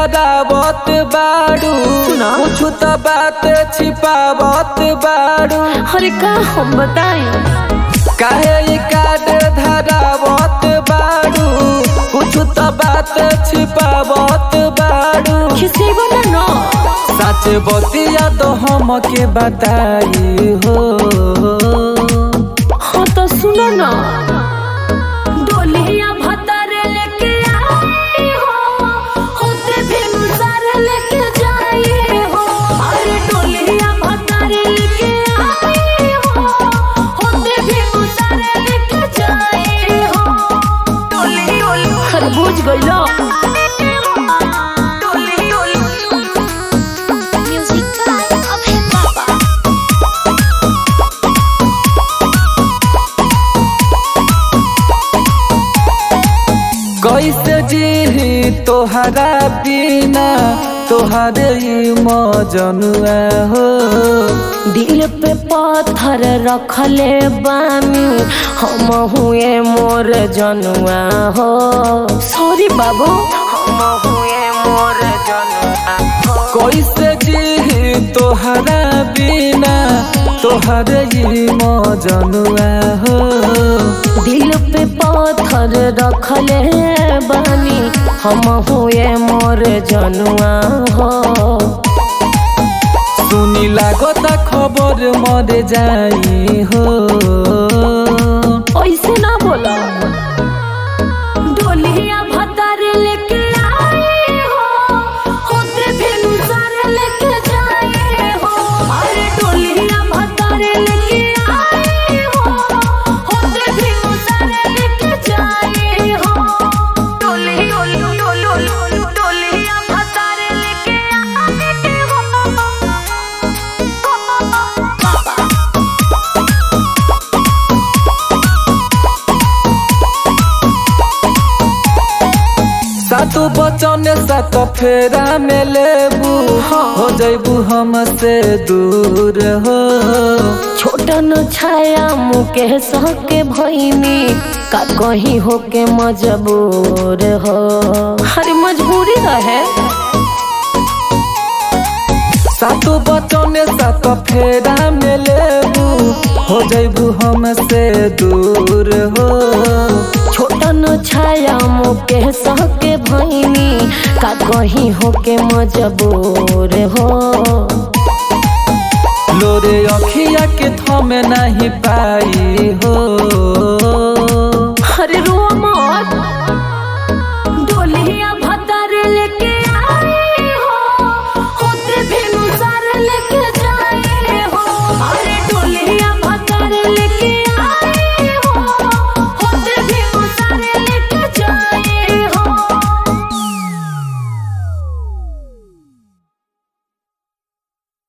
धरावत बाड़ू सुना। कुछ तो बात छिपावत बाड़ू अरे का हम बताई काहे ई काट धरावत बाड़ू कुछ तो बात छिपावत बाड़ू खिसेबो ना न सच बतिया तो हमके बताई हो हाँ तो सुनो ना डोलिया भतर लेके आई हो होते भी मुसर लेके जाई हो अरे डोलिया भतर लेके आई हो होते भी मुसर लेके जाई हो डोली डोली खरबूज गइलो डोली डोली म्यूजिक बाय अभय बाबा कैसे जी तोहरा बिना तोहरे ई मजनुआ हो दिल पे पत्थर रखले बानी हम हुए मोर जनुआ हो सॉरी बाबू हम हुए मोर जनुआ हो कैसे जी तोहरा बिना तोहरे ई मजनुआ हो दिल पे पत्थर रखले बानी हम हुए मोर जनुआ हो सुनी लागता खबर मर जाई हो ऐसे ना बोला डोलिया भतर लेके आई हो होते भेनु सारे लेके जाए हो अरे डोलिया भतर लेके आई हो होते भेनु सारे लेके जाए हो डोली डोली डोली डोलिया भतर लेके आई हो सातु बचन सात फेरा में लेबू हो जैबू हमसे दूर हो छोटन छाया मुकेश के भैनी का कहीं होके मजबूर हो हरी मजबूरी रहे सातु बचन सात फेरा में लेबू हो जैबू हमसे दूर हो छोटन छाया मुकेश के भैनी का कहीं होके मजबूर हो लोरे अखिया के थमे नहीं पाई हो हरे रो